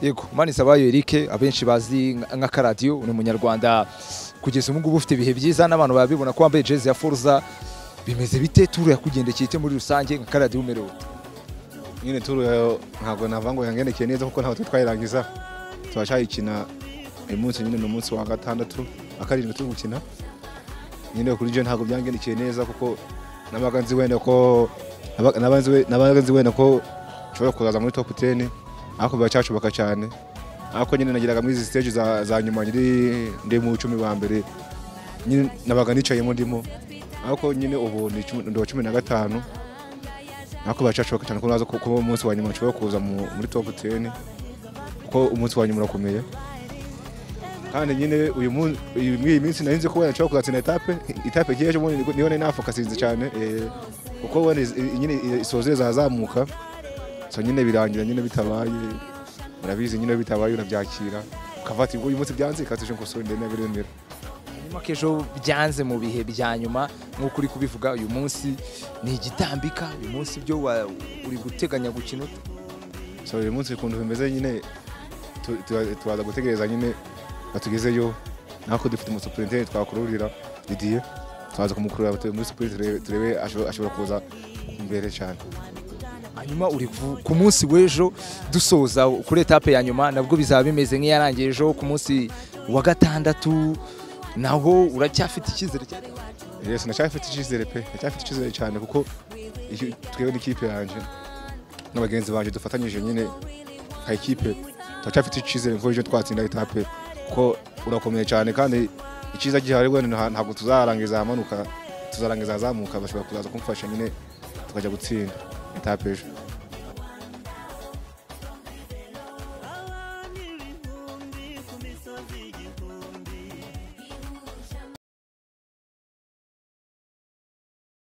yego manisabayo Eric abenshi bazi nka karadiyo ni umunyarwanda kugeza ubu ngubu ufite ibihe byiza n'abantu babibona ko wambaye jezi ya Forza bimeze bite turu yakugendekeye ite muri rusange nka karadiyo umerewe nyine turu yayo ntabwo navuga ngo yangendekeye neza kuko ntabwo twayirangiza turashayikina uyu munsi nyine ni umunsi wa gatandatu wa karindwi turi gukina nyine kuri byo ntabwo byangendekeye neza kuko nabaga nzi wenda ko nabaga nzi- nabaga nzi wenda ko nshobora kuzaza muri top 10 ariko biracyashoboka cyane ariko nyine nageraga muri izi stage za, za nyuma nyiri ndi mu icumi ba mbere nyine nabaga nicayemo ndimo ariko nyine ubu ni cumi- ndi uwa cumi na gatanu ariko biracyashoboka cyane ko naza ku- kuba umunsi wa nyuma nshobora kuza mu- muri top 10 kuko umunsi wa nyuma urakomeye kandi nyine uyu munsi uyu- muri iyi minsi narinzi ko wenda nshobora kuzatsinda etape etape nk'iyejo ubundi nibwo- niyo nari nafokasinze cyane eh, kuko wenda izi- i- nyine i- isozere zazamuka so nyine birangira nyine bitabaye urabizi nyine bitabaye urabyakira ukavata uyu munsi byanze ikatisha ngo sorry ndende biremera nyuma ko ejo byanze mu bihe bya nyuma nk'uko uri kubivuga uyu munsi ni igitambika uyu munsi byo wa- uri guteganya gukina ute? so uyu munsi ukuntu bimeze nyine tu- tu- turaza gutegereza nyine batugezeyo nako dufite umusuperintendenti twakururira Didier turaza kumukurura tu- muri superinti turebe asho- ashobora kuza imbere cyane hanyuma uri ku- ku munsi w'ejo dusoza kuri etape ya nyuma nabwo bizaba bimeze nk'iyarangiye ejo ku munsi wa gatandatu naho uracyafite icyizere cyane Yes, ndacyafite icyizere pe ndacyafite icyizere cyane kuko iyo- twebwe n'ikipe yanjye n'abagenzi banjye dufatanyije nyine nka ikipe turacyafite icyizere ko ejo twatsinda etape kuko urakomeye cyane kandi icyiza gihari wenda nta- ntabwo tuzarangiza ahamanuka tuzarangiza ahazamuka bashobora kuzaza kumfasha nyine tukajya gutsinda etape ejo